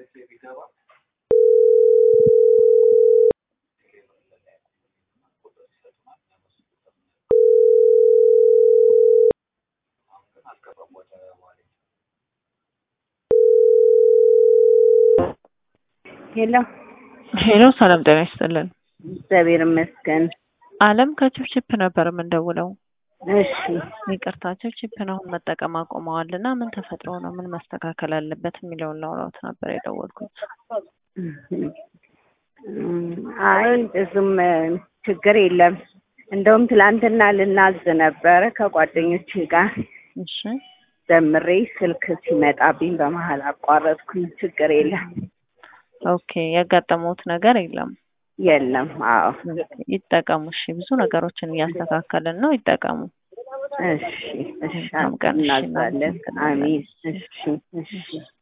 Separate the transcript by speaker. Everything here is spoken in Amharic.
Speaker 1: ሄሎ
Speaker 2: ሄሎ ሰላም ጤና ይስጥልን።
Speaker 1: እግዚአብሔር ይመስገን።
Speaker 2: አለም ከችፕችፕ ነበር የምንደውለው።
Speaker 1: እሺ
Speaker 2: ይቅርታ ችፕችፕን አሁን መጠቀም አቁመዋል እና ምን ተፈጥሮ ነው ምን መስተካከል አለበት የሚለውን ላውራት ነበር የደወልኩት።
Speaker 1: አይ ብዙም ችግር የለም። እንደውም ትላንትና ልናዝ ነበረ ከጓደኞቼ ጋር
Speaker 2: እሺ
Speaker 1: ዘምሬ ስልክ ሲመጣብኝ በመሀል አቋረጥኩኝ። ችግር የለም
Speaker 2: ኦኬ ያጋጠመውት ነገር የለም።
Speaker 1: የለም። አዎ
Speaker 2: ይጠቀሙ። እሺ ብዙ ነገሮችን እያስተካከልን ነው። ይጠቀሙ።
Speaker 1: እሺ እሺ
Speaker 2: መልካም ቀን። እሺ፣
Speaker 1: እናዛለን። አሜን። እሺ እሺ